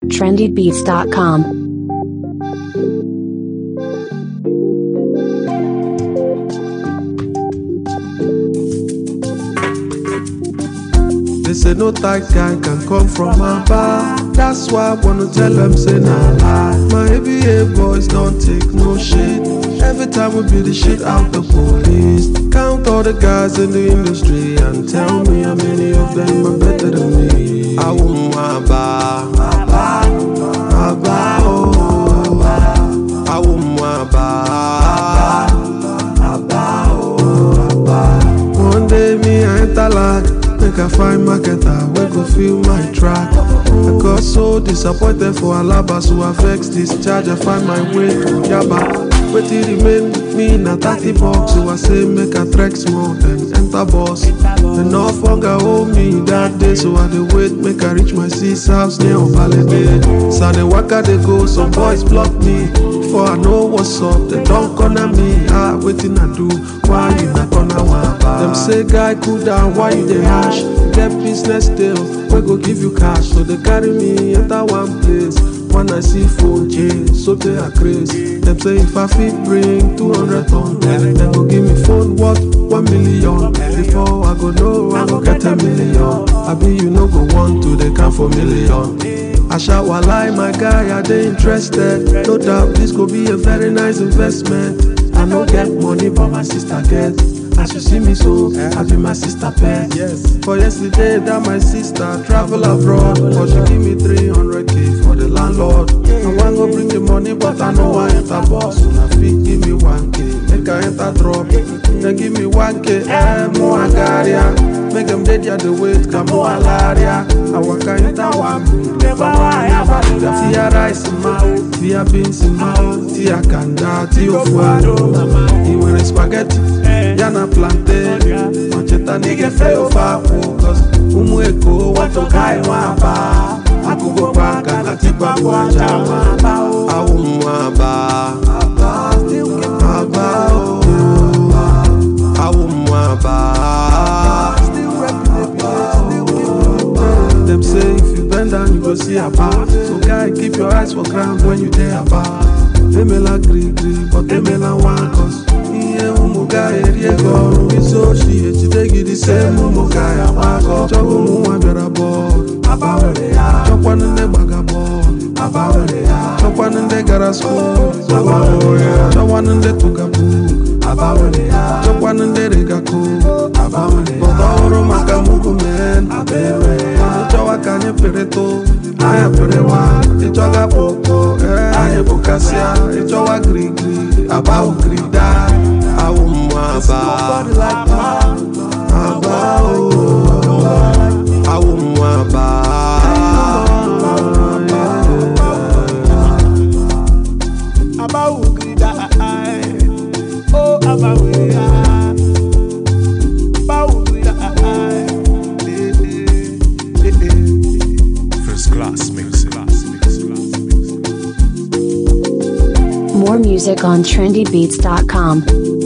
trendybeats.com. They say no tight guy can come from my bar. That's why I wanna tell them say nah lie. My ABA boys don't take no shit. Every time we beat the shit out the police. Count all the guys in the industry and tell me how many of them are better than me. I want my bar, my bar, my bar, oh, my bar. I want my bar, my bar, oh, my bar. One day me I enter lag, make I find marketer wey go feel my track. I got so disappointed for Alaba, so I vex this charge. I find my way to Yaba. Wetin remain me na thirty bucks, so I say make I trek small then enter bus. Enough hunger hold me that day, so I dey wait make I reach my sis house near Obalede. So I dey waka dey go, some boys block me. Before I know what's up, they don't corner me. Ah, wetin I do? Why you na corner one? Them say guy cool down, why you dey hash? You get business deal, we go give you cash. So they carry me enter one place. When I see phone change, so they are crazy. Them say if I fit bring 200 ton, then they go give me phone worth 1 million. Before I go know, I go get a million. I be you no go want to, they count for million. I shout while lie, my guy, are they interested? No doubt this could be a very nice investment. I no get money, but my sister get. As you see me so, I be my sister pet. Yes. For yesterday, that my sister travel abroad, but she give me 300k for the landlord. I want go bring the money, but I know I enter boss. So I fit give me 1k, make I enter drop. Then give me 1k, eh, more agaria. Make them dead ya the wait, come more alaria. I walk enter one, never one, never. Tia rice ma, tia beans ma, tia kanda, tia fuado. I nwere spaghetti, ya na plantain. Macheta nige feo fa cause umu eko wato kai waba. Akugo paka na tipa kwa jama. Awu mwaba, aba, oh. Awu mwaba. Them say if you bend down, you go see a bar. So guy, keep your eyes for ground when you there about. Emela gree gree, but emela one cause. Ihe ụmụ guy eri ego ọrụ isi ochi ejide gị dị same ụmụ guy agbakọ. Chọwa ụmụ nwa bịara bọọlụ. Chọkwanụ ndị gbaga bọọlụ. Chọkwanụ ndị gara skuul. Chọkwanụ ndị tụga buuk. Chọkwanụ ndị rega koo. Bọta ọhụrụ maka mugu men. Ịchọwa ka anyị pịrịtụ. Anyị pịrịwa. Ịchọga kpoko. Ee, anyị bụkasịa. Ịchọwa girigiri. Aba ugirida. Awụ mmụ aba. Aba o. Awụ mmụ aba. Abawugrida, oh Abawugrida, Abawugrida, eh, eh, eh, eh. First class mix. More music on trendybeats.com.